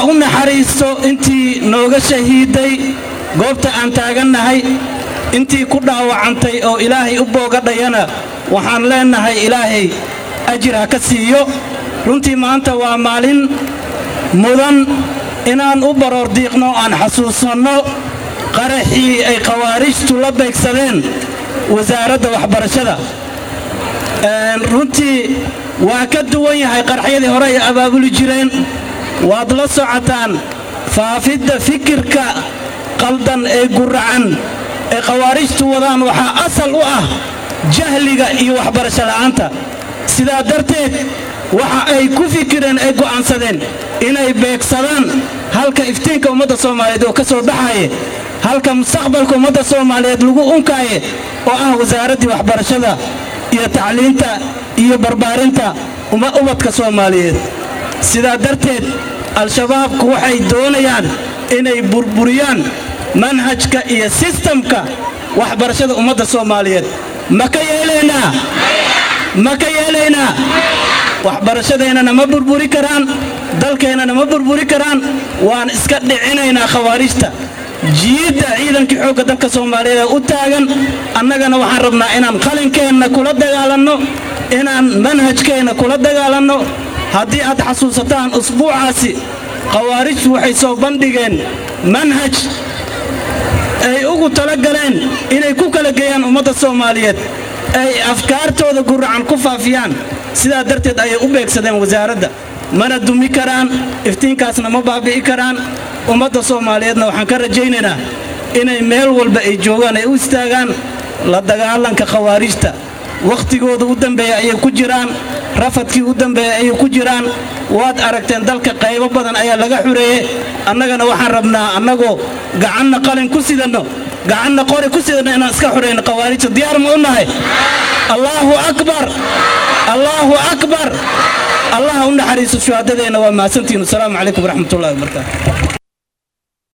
u naxariisto intii nooga shahiiday goobta aan taagannahay intii ku dhaawacantay oo ilaahay u boogadhayana waxaan leennahay ilaahay ajir ha ka siiyo runtii maanta waa maalin mudan inaan u baroordiiqno aan xasuusanno qaraxii ay khawaarijtu la beegsadeen wasaaradda waxbarashada runtii waa ka duwan yahay qaraxyadii hore ay abaabuli jireen waad la socotaan faafidda fikirka qaldan ee guracan ee khawaarijtu wadaan waxaa asal u ah jahliga iyo waxbarasho la'aanta sidaa darteed waxa ay ku fikireen ay go'aansadeen inay beegsadaan halka iftiinka ummadda soomaaliyeed oo ka soo baxaye halka mustaqbalka ummadda soomaaliyeed lagu unkaaye oo ah wasaaraddii waxbarashada iyo tacliinta iyo barbaarinta ubadka soomaaliyeed sidaa darteed al-shabaabku waxay doonayaan inay burburiyaan manhajka iyo sistamka waxbarashada ummadda soomaaliyeed ma ka yeelaynaa ma ka yeelaynaa waxbarashadeennana ma burburi karaan dalkeennana ma burburi karaan waan iska dhicinaynaa khawaarijta jiidda ciidankii xoogga dalka soomaaliyeed ee u taagan annagana waxaan rabnaa inaan qalinkeenna kula dagaalanno inaan manhajkeenna kula dagaalanno haddii aad xasuusataan usbuucaasi khawaarijtu waxay soo bandhigeen manhaj ay ugu talagaleen inay ku kala geeyaan ummadda soomaaliyeed ay afkaartooda guracan ku faafiyaan sidaa darteed ayay u beegsadeen wasaaradda mana dumi karaan iftiinkaasna ma baabi'i karaan ummadda soomaaliyeedna waxaan ka rajaynaynaa inay meel walba ay joogaan ay u istaagaan la dagaalanka khawaarijta wakhtigooda u dambeeya ayay ku jiraan rafadkii u dambeeya ayay ku jiraan waad aragteen dalka qaybo badan ayaa laga xureeyey annagana waxaan rabnaa annagoo gacanna qalin ku sidanno gacanna qori ku sidanno inaan iska xurayno khawaarijta diyaar ma u nahay allaahu akbar allaahu akbar allaha u naxariiso shuhaadadeenna waa mahadsantihiin asalaamu calaykum waraxmatullahi wabarakaatu